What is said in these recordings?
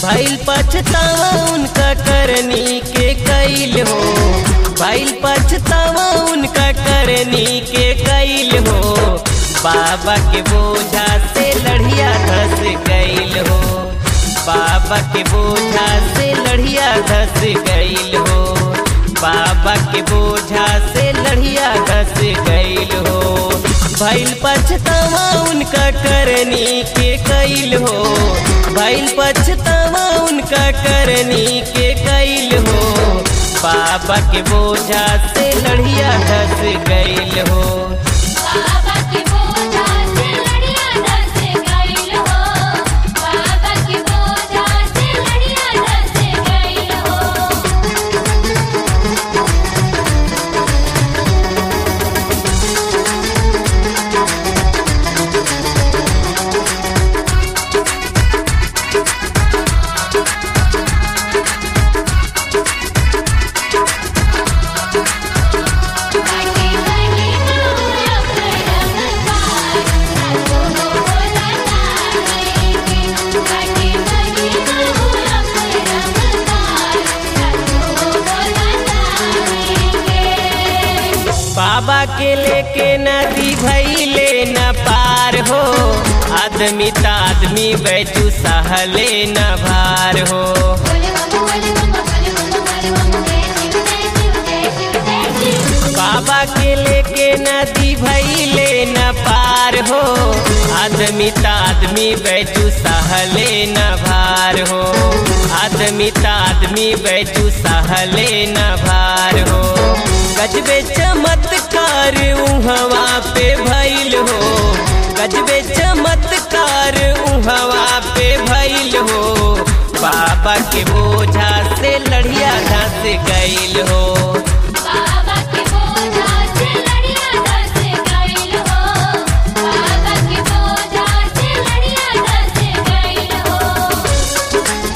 भइल पछतावा उनका करनी के कैल हो भइल पछतावा उनका करनी के कैल हो बाबा के बोझा से लड़िया धस गईल हो बाबा के बोझा से लड़िया धस गईल हो बाबा के बोझा से लड़िया धस गईल हो भइल पछतावा उनका करनी के कैल हो भइल पछतावा उनका करनी के कैल हो बाबा के बोझा से लड़िया धस गईल हो बाबा के बोझा से लड़िया धस गईल हो बाबा के बोझा से लड़िया धस गईल हो काटे बने मोरा करम पार सातो बोला तारेंगे काटे बने मोरा करम पार सातो बोला तारेंगे बाबा के लेके नदी भैले न पार हो आदमी त आदमी बैठू सहले न भार हो बोले बम बोले बम बोले बम बोले बम जय शिव जय शिव जय शिव जय शिव बाबा के लेके नदी भैले न पार हो आदमी त आदमी बैठू सहले न भार हो आदमी त आदमी बैठू सहले न भार हो गजबे चमत्कार उहवा पे भइल हो गजबे चमत्कार उहवा पे भइल हो बाबा के बोझा से लड़िया धस गईल हो बाबा के बोझा से लड़िया धस गईल हो बाबा के बोझा से लड़िया धस गईल हो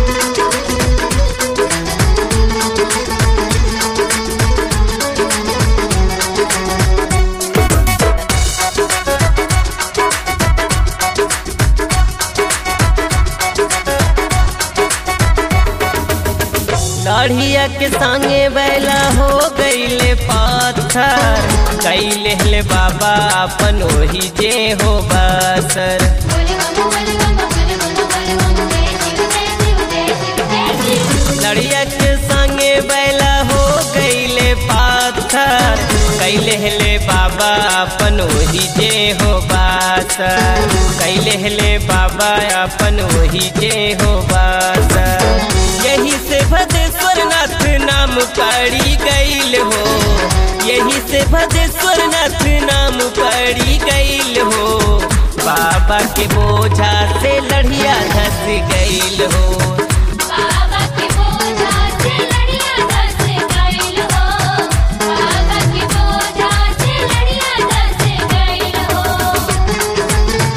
लड़िया के संगे बैला हो गईले पत्थर कैले ले बाबा अपन ओही जे हो बसर बोले बम बोले बम बोले बम बोले बम जय शिव जय शिव जय शिव जय शिव लड़िया के संगे बैला हो गईले पत्थर कैले ले बाबा अपन ओही जे हो बसर कैले ले बाबा अपन ओही जे हो बसर यही से भदेश्वर नाथ नाम पड़ी गईल हो यही से भदेश्वर नाथ नाम पड़ी गईल हो बाबा के बोझा से लड़िया धस गईल हो बाबा के बोझा से लड़िया धस गईल हो बाबा के बोझा से लड़िया धस गईल हो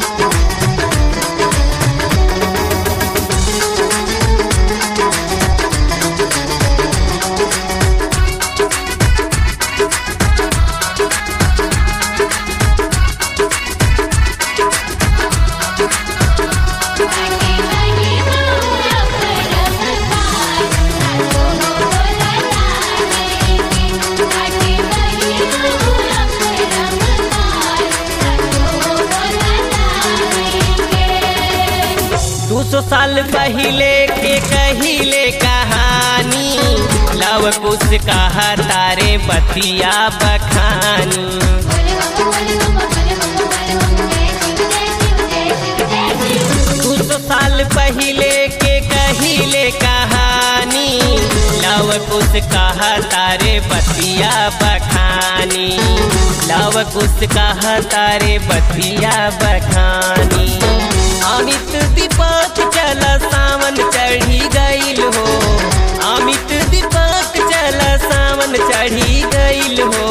काटे बने मोरा करम पार सातो बोला तारेंगे काटे बने मोरा करम पार सातो बोला तारेंगे दू सौ साल पहले के कहिले कहानी लव कुश कहा तारे बतिया बखानी बोले बम बोले बम बोले बम बोले बम जय शिव जय शिव जय शिव जय शिव दू सौ साल पहले के कहिले कहानी लव कुश कहा तारे बतिया बखानी लव कुश कहा तारे बतिया बखानी अमित दीपक चल सावन चढ़ी गईल हो अमित दीपक चल सावन चढ़ी गईल हो